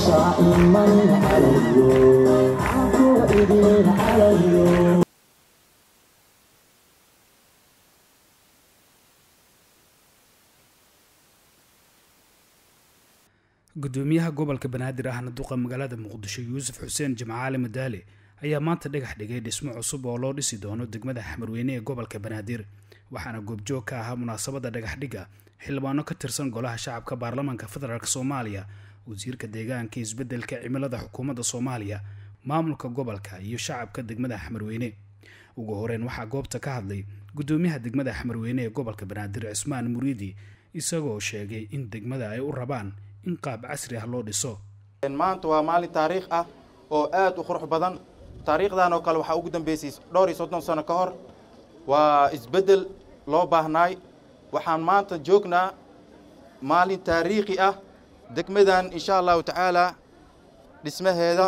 صائما علي عفو إذن علي gudoomiyaha gobolka banaadir ahna duqa magaalada muqdisho yuusuf xuseen jimcaale madaale ayaa maanta dhagax dhigay dhismo cusub oo loo dhisi doono degmada xamarweyne ee gobolka banaadir waxaana goobjoog ka ahaa munaasabadda dhagaxdhigga xildhibaano ka tirsan golaha shacabka baarlamaanka federaalk soomaaliya wasiirka deegaanka isbeddelka cimilada xukuumadda soomaaliya maamulka gobolka iyo shacabka degmada xamarweyne ugu horeyn waxaa goobta ka hadlay gudoomiyaha degmada xamarweyne ee gobolka banaadir cismaan muriidi isagoo sheegay in degmada ay u rabaan in qaab casri ah loo dhiso maanta waa maalin taariikh ah oo aad u qurux badan taariikhdan oo kale waxaa ugu dambeysay dhowr iyo soddon sano ka hor waa isbeddel loo baahnaay waxaan maanta joognaa maalin taariikhi ah degmadan insha allahu tacaala dhismaheeda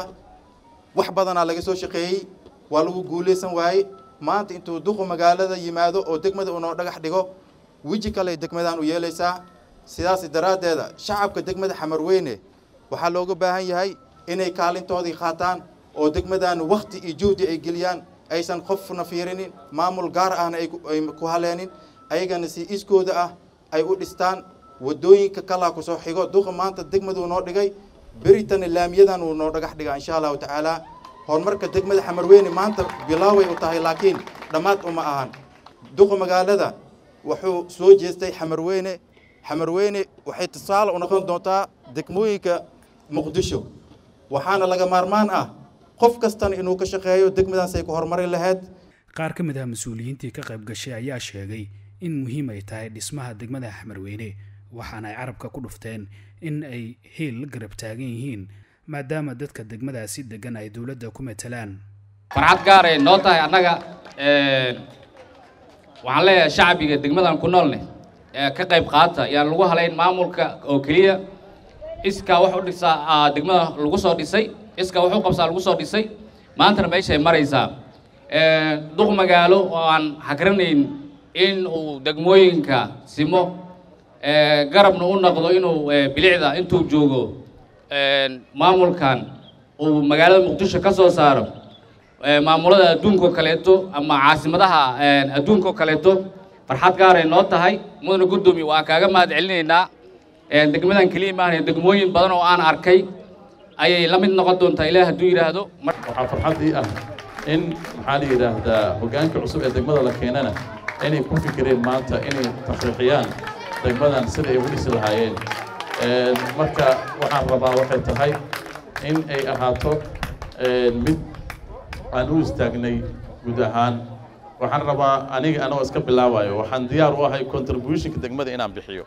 wax badanaa laga soo shaqeeyey waa lagu guulaysan waayey maanta intuu duqu magaalada yimaado oo degmada unoo dhagax dhigo weji kale degmadan u yeelaysaa sidaas daraaddeeda shacabka degmada xamarweyne waxaa looga baahan yahay inay kaalintoodii qaataan oo degmadan wakhti iyo juhdi ay geliyaan aysan qofna fiirinin maamul gaar ahna ay ku haleenin ayagana si iskooda ah ay u dhistaan wadooyinka kalaa kusoo xigo duqa maanta degmaduu noo dhigay beritana laamiyadan uu noo dhagax dhigaa insha allahu tacaala horumarka degmada xamarweyne maanta bilaaway u tahay laakiin dhammaad uma ahan duqa magaalada wuxuu soo jeestay xamarweyne xamarweyne waxay tusaale u noqon doontaa degmooyinka muqdisho waxaana laga maarmaan ah qof kastana inuu ka shaqeeyo degmadaas ay ku horumari lahayd qaar ka mid ah mas-uuliyiintii ka qayb gashay ayaa sheegay in muhiim ay tahay dhismaha degmada xamarweyne waxaana ay carabka ku dhufteen in ay heel la garab taagan yihiin maadaama dadka degmadaasi degan ay dowladda ku matalaan farxad gaaray noo tahay annaga waxaan leeyahay shacbiga degmadan ku noolne ka qayb qaata yaan lagu halayn maamulka oo keliya iskaa wax u dhisaa degmada lagu soo dhisay iskaa wax u qabsaa lagu soo dhisay maantana meeshay maraysaa duq magaalo oo aan hagranayn in uu degmooyinka simo garabna u noqdo inuu bilicda intuu joogo maamulkan uu magaalada muqdisho ka soo saaro maamulada adduunko kaleeto ama caasimadaha adduunko kaleeto farxad gaaray noo tahay mudana guddoomiye waan kaaga mahad celinaynaa degmadan keliya maahan degmooyin badan oo aan arkay ayay la mid noqon doontaa ilaah hadduu yidhaahdo waxaa farxaddii ah in maxaa la yidhaahdaa hoggaanka cusub ee degmada la keenana inay ku fikireen maanta inay taxriixiyaan degmadan sida ay u dhisi lahaayeen marka waxaan rabaa waxay tahay in ay ahaato mid aan u istaagnay guud ahaan waxaan rabaa aniga anagoo iska bilaabayo waxaan diyaar u ahay contributionka degmada inaan bixiyo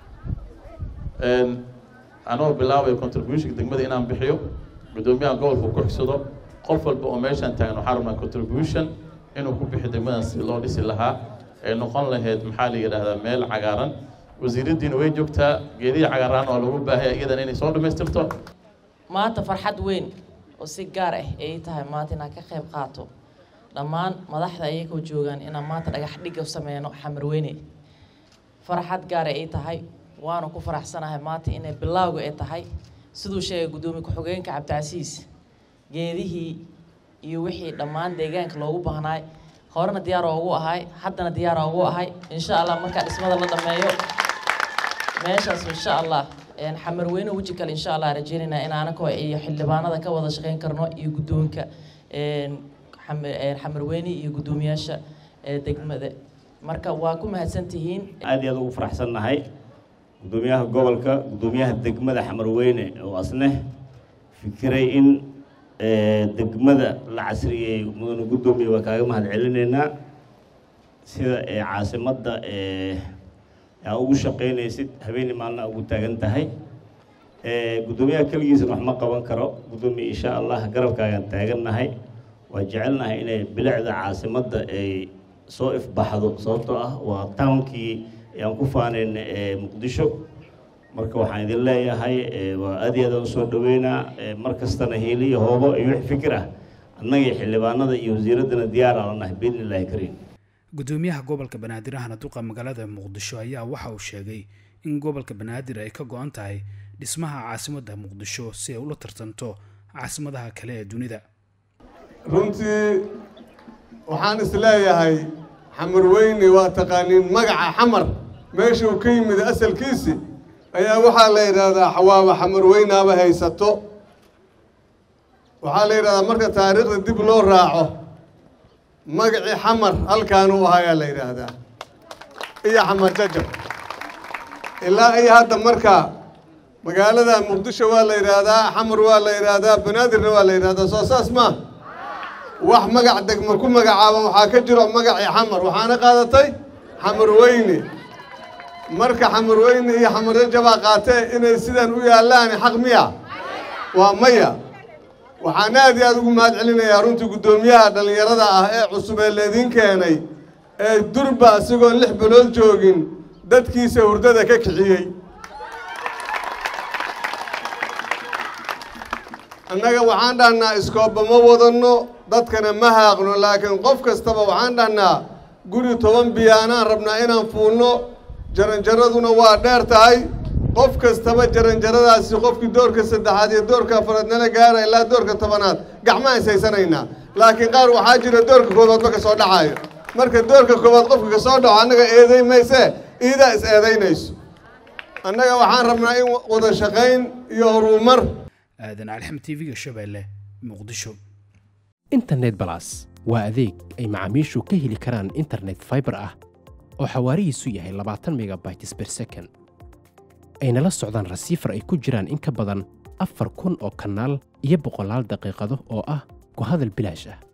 anagoo bilaabayo contributionka degmada inaan bixiyo guddoomiyaha gobolka ku xigsado qof walba oo meeshaan taagan waxaan rabnaa contribution inuu ku bixiyo degmadan si loo dhisi lahaa ee noqon lahayd maxaa la yidhaahdaa meel cagaaran wasiiraddiina way joogtaa geedihii cagaaraan oo lagu baahaya iyadan inay soo dhammaystirto maanta farxad weyn oo si gaar ah ay tahay maanta inaan ka qayb qaato dhammaan madaxda ayagoo joogaan inaan maanta dhagax dhigga sameyno xamarweyne farxad gaara ay tahay waana ku faraxsanahay maanta inay bilaawga ay tahay siduu sheegay guddoomiye ku-xigeenka cabdicasiis geedihii iyo wixii dhammaan deegaanka loogu baahnaay horena diyaar oogu ahay haddana diyaar oogu ahay insha allah markaa dhismada la dhameeyo meeshaas insha allah xamarweyne weji kale insha allah rajeynaynaa in anako iyo xildhibaanada ka wada shaqeyn karno iyo guddoonka xamarweyne iyo guddoomiyaasha degmada marka waa ku mahadsantihiin aad iyo aad ugu faraxsannahay guddoomiyaha gobolka guddoomiyaha degmada xamarweyne oo asne fikiray in degmada la casriyeey mudane guddoomiye waa kaaga mahad celinaynaa sida caasimadda aa ugu shaqaynaysid habeenii maalina ugu taagan tahay guddoomiyaha keligiisana wax ma qaban karo guddoomiye insha allah garabkaagaan taagannahay waa jecelnahay inay bilicda caasimadda ay soo ifbaxdo sababtoo ah waa townkii aan ku faanayn muqdisho marka waxaan idin leeyahay waa aad iyo aadaan usoo dhaweynaa mar kastana hiili iyo hoobo iyo wix fikir ah annagii xildhibaanada iyo wasiiraddana diyaar aan lanahay biidni illaahi kariim gudoomiyaha gobolka banaadir ahna duqa magaalada muqdisho ayaa waxa uu sheegay in gobolka banaadir ay ka go-an tahay dhismaha caasimadda muqdisho si ay ula tartanto caasimadaha kale ee dunida runtii waxaan isleeyahay xamar weyne waa taqaaniin magaca xamar meesha uu ka yimid asalkiisi ayaa waxaa la yidhaahdaa xawaaba xamar weynaaba haysato waxaa la yidhahdaa marka taariikhda dib loo raaco magacii xamar halkaan u ahaa ayaa la yidhaahdaa iyo xamar jajab ilaa iyo hadda marka magaalada muqdisho waa la yidhaahdaa xamar waa la yidhaahdaa banaadirna waa la yidhahdaa soo saas maa wax magac degmo ku magacaaban waxaa ka jiro magacii xamar waxaana qaadatay xamar weyne marka xamar weyne iyo xamar jajabaa qaatee inay sidan u yaallaani xaq miya waa maya waxaan aad iyo aada ugu mahad celinayaa runtii guddoomiyaha dhallinyarada ah ee cusub ee laydin keenay ee durba isagoon lix bilood joogin dadkiisa hurdada ka kiciyey annaga waxaan dhahnaa iskooba ma wadanno dadkana ma haaqno laakiin qof kastaba waxaan dhahnaa guri toban biyaanaan rabnaa inaan fuulno jaranjaraduna waa dheer tahay qof kastaba jaranjaradaasi qofkii doorka saddexaad iyo doorka afaraad nala gaara ilaa doorka tobanaad gacma haysaysanaynaa laakiin qaar waxaa jira doorka koowaadba ka soo dhacayo marka doorka koowaad qofka ka soo dhaco annaga eeday maysee iidaa is eedaynayso annaga waxaan rabnaa in wada shaqayn iyo horumar aadan calixam tv-ga shabeelle muqdisho internet balas waa adeeg ay macaamiishu ka heli karaan internet fiber ah oo xawaarihiisu yahay labaatan megabytes per second ayna la socdaan rasiifar ay ku jiraan in ka badan afar kun oo kanaal iyo boqolaal daqiiqado oo ah ku hadal bilaash ah